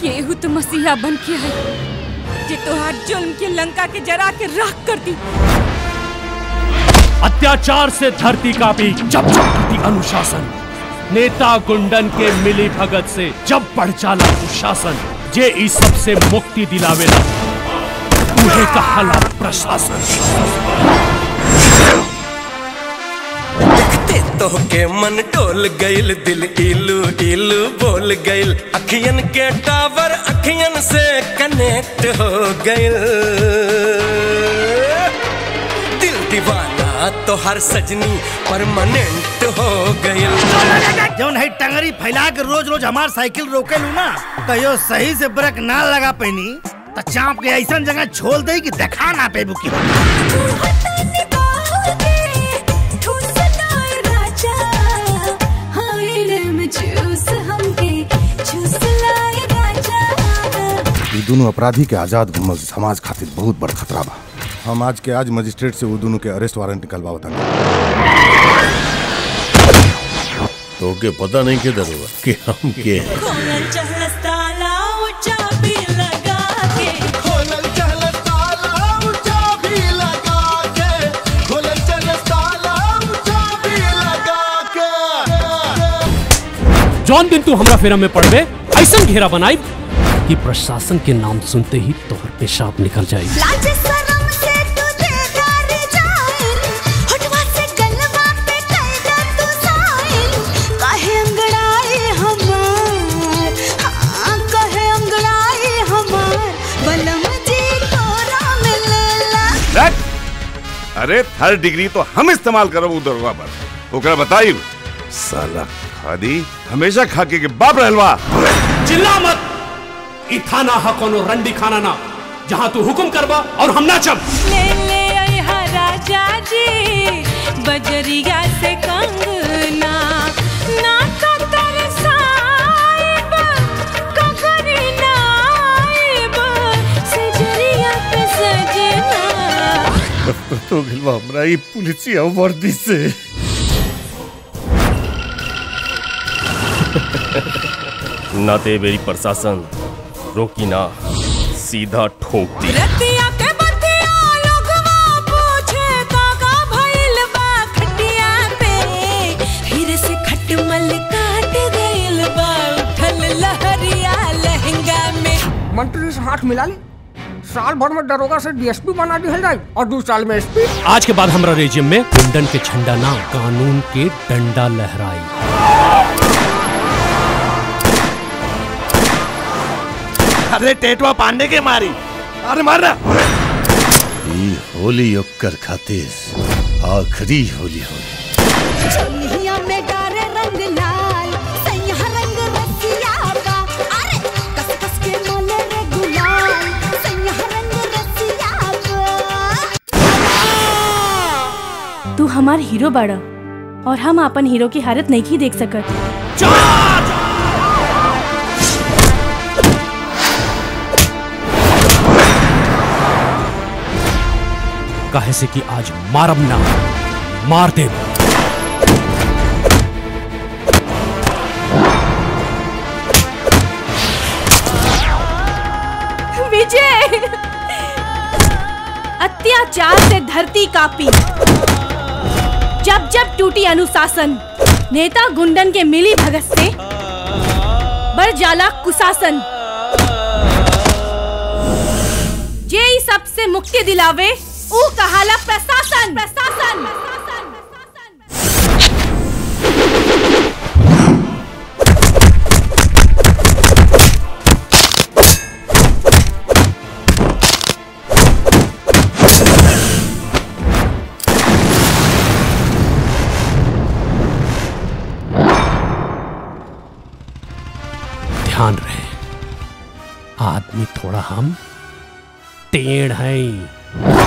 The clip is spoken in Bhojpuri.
केहू तो मसीहा बन के है जे तोहार जुल्म के लंका के जरा के राख कर दी अत्याचार से धरती कापी जब जब टूटी अनुशासन नेता गुंडन के मिली भगत से जब बढ़ चाला कुशासन जे इस सब से मुक्ति दिलावेला उहे कहाला प्रशासन देखते तो के मन डोल गइल दिल इलू इलू बोल गइल अखियन के टावर अखियन से कनेक्ट हो गइल दिल दीवाना तो हर सजनी परमानेंट हो गइल जौन है टंगरी फैला के रोज रोज हमार साइकिल रोके लू ना कहियो सही से ब्रेक ना लगा पैनी तो चाप के ऐसा जगह छोड़ दे कि देखा ना पे बुकी ये दोनों अपराधी के आजाद घूमल समाज खातिर बहुत बड़ खतरा बा हम आज के आज मजिस्ट्रेट से वो दोनों के अरेस्ट वारंट निकलवा बतानी तो के पता नहीं के दरोगा कि हम के हैं जौन दिन तू हमरा फेरा में पड़बे ऐसा घेरा बनाई कि प्रशासन के नाम सुनते ही तोहर पेशाब निकल जाए अरे थर्ड डिग्री तो हम इस्तेमाल करो दरोगा पर ओकरा बताई साला खादी हमेशा खाके के बाप रहलवा चिल्ला मत ई थाना हा कोनो रंडी खाना ना जहाँ तू हुकुम करबा और हम नाचब ले ले अइहा राजा जी बजरिया से कंगना ना तो तरसाइब ककरी ना आइब सजरिया पे सजना तो गिलवा हमरा ई पुलिसिया वर्दी से ना ते मेरी प्रशासन रोकी ना सीधा ठोक दी रतिया के बतिया लोगवा पूछे काका भइल बा खटिया पे फिर से खटमल काट गइल बा उठल लहरिया लहंगा में मंत्री से हाथ मिला ली साल भर में दरोगा से डीएसपी बना दिया जाए और दो साल में एसपी आज के बाद हमरा रेजिम में गुंडन के झंडा ना कानून के डंडा लहराई अरे टेटवा पांडे के मारी अरे मारना ई होली ओकर खातिर आखिरी होली होली तू हमार हीरो बाड़ा और हम अपन हीरो की हालत नहीं की देख सकत काहे से कि आज मारब ना मार दे विजय अत्याचार से धरती कापी जब जब टूटी अनुशासन नेता गुंडन के मिली भगत से बढ़ जाला कुशासन जे ई सबसे मुक्ति दिलावे ऊ कहाला प्रशासन प्रशासन ध्यान रहे आदमी थोड़ा हम टेढ़ हैं